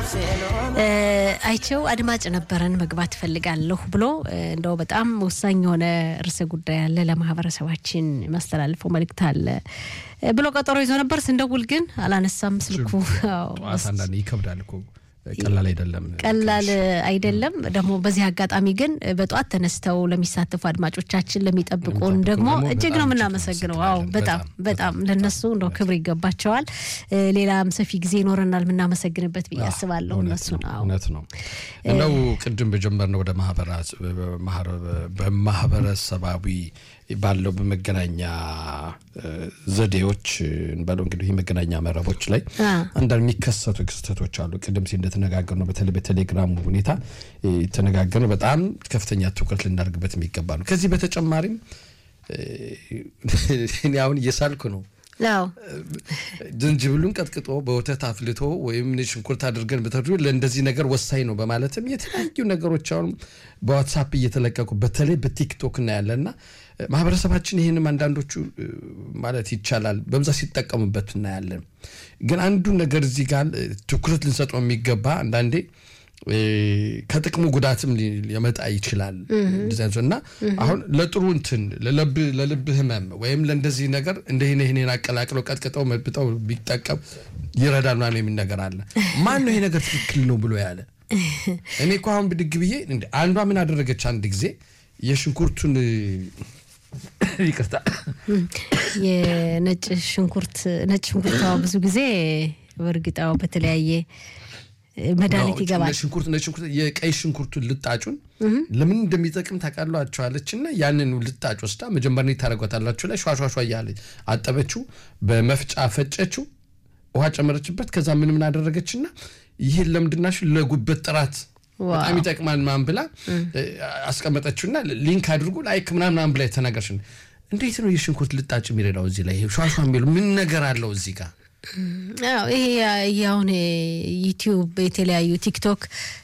አይቸው አድማጭ ነበረን መግባት እፈልጋለሁ ብሎ እንደው በጣም ወሳኝ የሆነ ርዕሰ ጉዳይ አለ ለማህበረሰባችን ማስተላልፈው መልእክት አለ ብሎ ቀጠሮ ይዞ ነበር። ስንደውል ግን አላነሳም ስልኩ። አንዳንዴ ይከብዳል እኮ ቀላል አይደለም፣ ቀላል አይደለም። ደግሞ በዚህ አጋጣሚ ግን በጠዋት ተነስተው ለሚሳተፉ አድማጮቻችን ለሚጠብቁን ደግሞ እጅግ ነው የምናመሰግነው። አዎ በጣም በጣም ለነሱ እንደው ክብር ይገባቸዋል። ሌላም ሰፊ ጊዜ ይኖረናል የምናመሰግንበት ብዬ አስባለሁ። እነሱ እውነት ነው። እንደው ቅድም በጀመርነው ወደ በማህበረሰባዊ ባለው በመገናኛ ዘዴዎች እንበለው እንግዲህ የመገናኛ መረቦች ላይ አንዳንድ የሚከሰቱ ክስተቶች አሉ። ቅድም ሲ እንደተነጋገር ነው በተለይ በቴሌግራሙ ሁኔታ የተነጋገር ነው። በጣም ከፍተኛ ትኩረት ልናደርግበት የሚገባ ነው። ከዚህ በተጨማሪም እኔ አሁን እየሳልኩ ነው ዝንጅብሉን ቀጥቅጦ በወተት አፍልቶ ወይም ሽንኩርት አድርገን ብተዱ ለእንደዚህ ነገር ወሳኝ ነው በማለትም የተለያዩ ነገሮች አሁን በዋትሳፕ እየተለቀቁ በተለይ በቲክቶክ እናያለና ማህበረሰባችን ይህንም አንዳንዶቹ ማለት ይቻላል በብዛት ሲጠቀሙበት እናያለን። ግን አንዱ ነገር እዚህ ጋር ትኩረት ልንሰጠው የሚገባ አንዳንዴ ከጥቅሙ ጉዳትም ሊመጣ ይችላል እና አሁን ለጥሩ እንትን ለልብ ህመም ወይም ለእንደዚህ ነገር እንደህን ይህንን አቀላቅለው ቀጥቅጠው መብጠው ቢጠቀም ይረዳል ምናምን የሚል ነገር አለ። ማን ነው ይሄ ነገር ትክክል ነው ብሎ ያለ? እኔ እኮ አሁን ብድግ ብዬ አንዷ ምን አደረገች አንድ ጊዜ የሽንኩርቱን ይቅርታ የነጭ ሽንኩርት ነጭ ሽንኩርት ብዙ ጊዜ በእርግጣው በተለያየ መድኃኒት ይገባል። ሽንኩርት ነጭ ሽንኩርት የቀይ ሽንኩርቱን ልጣጩን ለምን እንደሚጠቅም ታውቃላችኋለች። እና ያንን ልጣጭ ወስዳ መጀመሪያ ታደርጓታላችሁ ላይ ሿሿሿ እያለ አጠበችው፣ በመፍጫ ፈጨችው፣ ውሃ ጨመረችበት። ከዛ ምን ምን አደረገችና ይህን ለምንድናሽ ለጉበት ጥራት በጣም ይጠቅማል ምናምን ብላ አስቀመጠችውና ሊንክ አድርጉ ላይክ ምናምን ብላ የተናገርሽ እንዴት ነው የሽንኩርት ልጣጭ የሚረዳው እዚህ ላይ ሿሿ የሚሉ ምን ነገር አለው እዚህ ጋር? ይሄ አሁን ዩቲዩብ የተለያዩ ቲክቶክ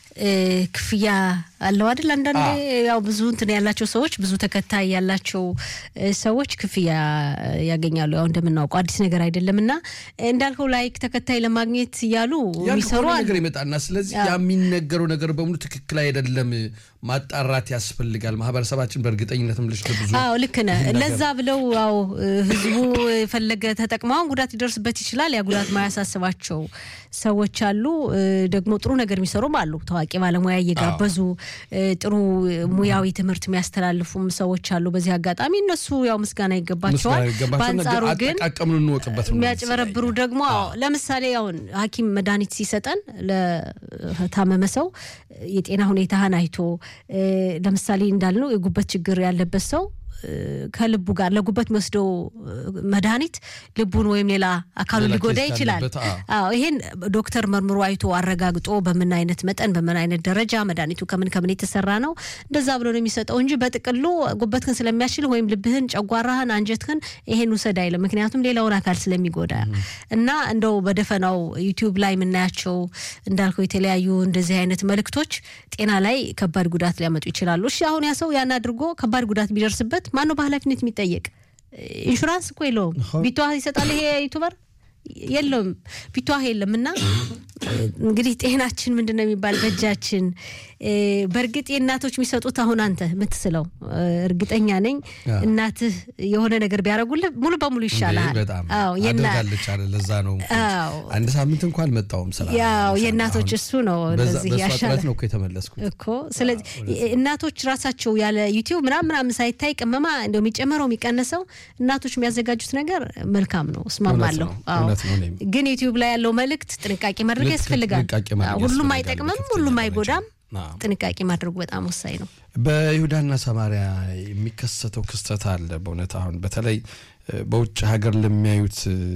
ክፍያ አለው አይደል? አንዳንዴ ያው ብዙ እንትን ያላቸው ሰዎች ብዙ ተከታይ ያላቸው ሰዎች ክፍያ ያገኛሉ። ያው እንደምናውቀው አዲስ ነገር አይደለም እና እንዳልከው ላይክ ተከታይ ለማግኘት እያሉ የሚሰሩ ነገር ይመጣና ስለዚህ ያ የሚነገረው ነገር በሙሉ ትክክል አይደለም፣ ማጣራት ያስፈልጋል። ማህበረሰባችን በእርግጠኝነትም ልጅ ብዙ አዎ ልክ ነህ። ለዛ ብለው ያው ህዝቡ የፈለገ ተጠቅመውን ጉዳት ሊደርስበት ይችላል። ያ ጉዳት ማያሳስባቸው ሰዎች አሉ። ደግሞ ጥሩ ነገር የሚሰሩም አሉ። ታዋቂ ባለሙያ እየጋበዙ ጥሩ ሙያዊ ትምህርት የሚያስተላልፉም ሰዎች አሉ። በዚህ አጋጣሚ እነሱ ያው ምስጋና ይገባቸዋል። በአንጻሩ ግን የሚያጭበረብሩ ደግሞ ለምሳሌ አሁን ሐኪም መድኃኒት ሲሰጠን ለታመመ ሰው የጤና ሁኔታህን አይቶ ለምሳሌ እንዳልነው የጉበት ችግር ያለበት ሰው ከልቡ ጋር ለጉበት የሚወስደው መድኃኒት ልቡን ወይም ሌላ አካሉን ሊጎዳ ይችላል። አዎ ይሄን ዶክተር መርምሮ አይቶ አረጋግጦ በምን አይነት መጠን በምን አይነት ደረጃ መድኃኒቱ ከምን ከምን የተሰራ ነው እንደዛ ብሎ ነው የሚሰጠው እንጂ በጥቅሉ ጉበትህን ስለሚያሽል ወይም ልብህን፣ ጨጓራህን፣ አንጀትህን ይሄን ውሰድ አይልም። ምክንያቱም ሌላውን አካል ስለሚጎዳ እና እንደው በደፈናው ዩቲዩብ ላይ የምናያቸው እንዳልከው የተለያዩ እንደዚህ አይነት መልእክቶች ጤና ላይ ከባድ ጉዳት ሊያመጡ ይችላሉ። እሺ አሁን ያ ሰው ያን አድርጎ ከባድ ጉዳት ቢደርስበት ማን ነው በኃላፊነት የሚጠየቅ? ኢንሹራንስ እኮ የለውም። ቢቷ ይሰጣል ይሄ ዩቱበር የለውም ቢቷህ የለም። እና እንግዲህ ጤናችን ምንድን ነው የሚባል በእጃችን። በእርግጥ የእናቶች የሚሰጡት አሁን አንተ የምትስለው እርግጠኛ ነኝ እናትህ የሆነ ነገር ቢያደርጉልህ ሙሉ በሙሉ ይሻልሃል። አደርጋለች አለ ለዛ ነው አንድ ሳምንት እንኳን አልመጣሁም ስራ ያው የእናቶች እሱ ነው እንደዚህ ያሻለ ነው እኮ የተመለስኩት እኮ። ስለዚህ እናቶች ራሳቸው ያለ ዩቲዩብ ምናምን ምናምን ሳይታይ ቅመማ እንደው የሚጨመረው የሚቀነሰው እናቶች የሚያዘጋጁት ነገር መልካም ነው፣ እስማማለሁ። ግን ዩቲዩብ ላይ ያለው መልእክት ጥንቃቄ ማድረግ ያስፈልጋል። ሁሉም አይጠቅምም፣ ሁሉም አይጎዳም። ጥንቃቄ ማድረጉ በጣም ወሳኝ ነው። በይሁዳና ሰማሪያ የሚከሰተው ክስተት አለ። በእውነት አሁን በተለይ በውጭ ሀገር ለሚያዩት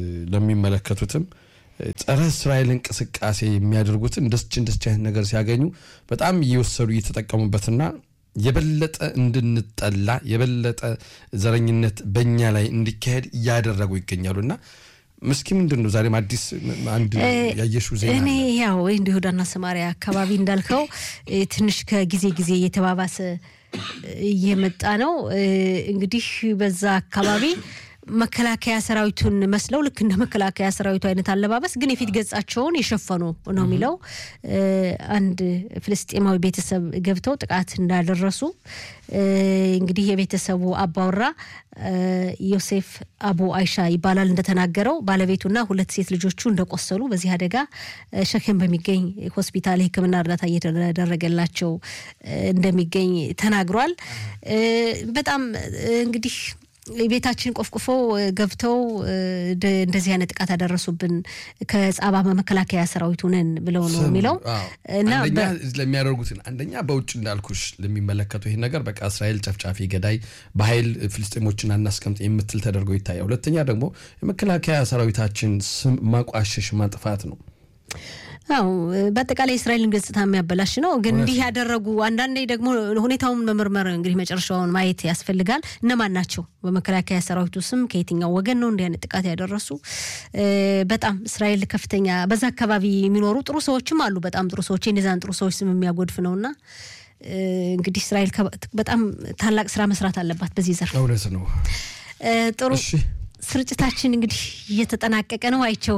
ለሚመለከቱትም ጸረ እስራኤል እንቅስቃሴ የሚያደርጉትን እንደስች እንደስች አይነት ነገር ሲያገኙ በጣም እየወሰዱ እየተጠቀሙበትና የበለጠ እንድንጠላ የበለጠ ዘረኝነት በእኛ ላይ እንዲካሄድ እያደረጉ ይገኛሉ እና ምስኪ ምንድን ነው ዛሬም አዲስ አንድ ያየሽው ዜና? እኔ ያው እንደ ይሁዳና ሰማሪያ አካባቢ እንዳልከው ትንሽ ከጊዜ ጊዜ እየተባባሰ እየመጣ ነው። እንግዲህ በዛ አካባቢ መከላከያ ሰራዊቱን መስለው ልክ እንደ መከላከያ ሰራዊቱ አይነት አለባበስ ግን የፊት ገጻቸውን የሸፈኑ ነው የሚለው አንድ ፍልስጤማዊ ቤተሰብ ገብተው ጥቃት እንዳደረሱ እንግዲህ የቤተሰቡ አባወራ ዮሴፍ አቡ አይሻ ይባላል እንደተናገረው ባለቤቱና ሁለት ሴት ልጆቹ እንደቆሰሉ በዚህ አደጋ ሸኬም በሚገኝ ሆስፒታል የሕክምና እርዳታ እየተደረገላቸው እንደሚገኝ ተናግሯል። በጣም እንግዲህ ቤታችን ቆፍቁፎ ገብተው እንደዚህ አይነት ጥቃት ያደረሱብን ከጻባ መከላከያ ሰራዊቱ ነን ብለው ነው የሚለው እና ለሚያደርጉትን አንደኛ በውጭ እንዳልኩሽ ለሚመለከቱ ይህ ነገር በቃ እስራኤል ጨፍጫፊ ገዳይ በኃይል ፍልስጤሞችን አናስቀምጥ የምትል ተደርጎ ይታያል። ሁለተኛ ደግሞ የመከላከያ ሰራዊታችን ስም ማቋሸሽ ማጥፋት ነው። አው በአጠቃላይ እስራኤልን ገጽታ የሚያበላሽ ነው። ግን እንዲህ ያደረጉ አንዳንዴ ደግሞ ሁኔታውን መመርመር እንግዲህ መጨረሻውን ማየት ያስፈልጋል። እነማን ናቸው በመከላከያ ሰራዊቱ ስም ከየትኛው ወገን ነው እንዲህ አይነት ጥቃት ያደረሱ? በጣም እስራኤል ከፍተኛ በዛ አካባቢ የሚኖሩ ጥሩ ሰዎችም አሉ። በጣም ጥሩ ሰዎች የነዛን ጥሩ ሰዎች ስም የሚያጎድፍ ነውና እንግዲህ እስራኤል በጣም ታላቅ ስራ መስራት አለባት በዚህ ዘርፍ። እውነት ነው። ጥሩ ስርጭታችን እንግዲህ እየተጠናቀቀ ነው። አይቸው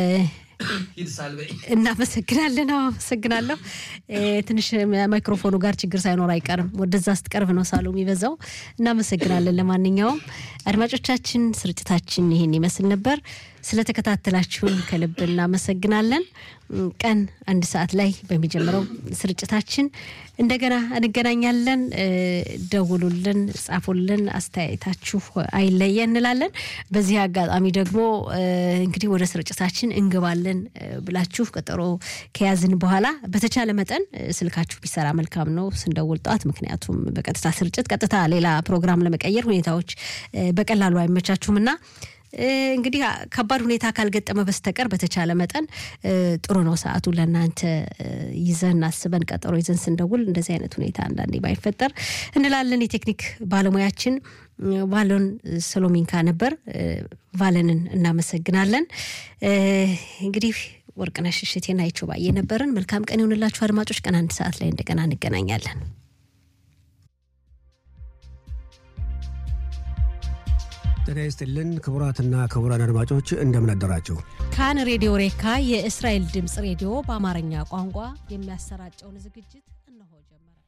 እናመሰግናለን። አመሰግናለሁ። ትንሽ ማይክሮፎኑ ጋር ችግር ሳይኖር አይቀርም። ወደዛ ስትቀርብ ነው ሳሉ የሚበዛው። እናመሰግናለን። ለማንኛውም አድማጮቻችን ስርጭታችን ይሄን ይመስል ነበር። ስለተከታተላችሁን ከልብ እናመሰግናለን። ቀን አንድ ሰዓት ላይ በሚጀምረው ስርጭታችን እንደገና እንገናኛለን። ደውሉልን፣ ጻፉልን፣ አስተያየታችሁ አይለየ እንላለን። በዚህ አጋጣሚ ደግሞ እንግዲህ ወደ ስርጭታችን እንገባለን ብላችሁ ቀጠሮ ከያዝን በኋላ በተቻለ መጠን ስልካችሁ ቢሰራ መልካም ነው ስንደውል ጠዋት። ምክንያቱም በቀጥታ ስርጭት ቀጥታ ሌላ ፕሮግራም ለመቀየር ሁኔታዎች በቀላሉ አይመቻችሁም እና እንግዲህ ከባድ ሁኔታ ካልገጠመ በስተቀር በተቻለ መጠን ጥሩ ነው ሰዓቱ ለእናንተ ይዘን አስበን ቀጠሮ ይዘን ስንደውል እንደዚህ አይነት ሁኔታ አንዳንዴ ባይፈጠር እንላለን። የቴክኒክ ባለሙያችን ቫሎን ሰሎሚንካ ነበር። ቫለንን እናመሰግናለን። እንግዲህ ወርቅነሽ እሸቴና አይቸው ባየ ነበርን። መልካም ቀን ይሆንላችሁ አድማጮች። ቀን አንድ ሰዓት ላይ እንደገና እንገናኛለን። ጤና ይስጥልን ክቡራትና ክቡራን አድማጮች እንደምን አደራችሁ። ካን ሬዲዮ ሬካ የእስራኤል ድምፅ ሬዲዮ በአማርኛ ቋንቋ የሚያሰራጨውን ዝግጅት እነሆ ጀመረ።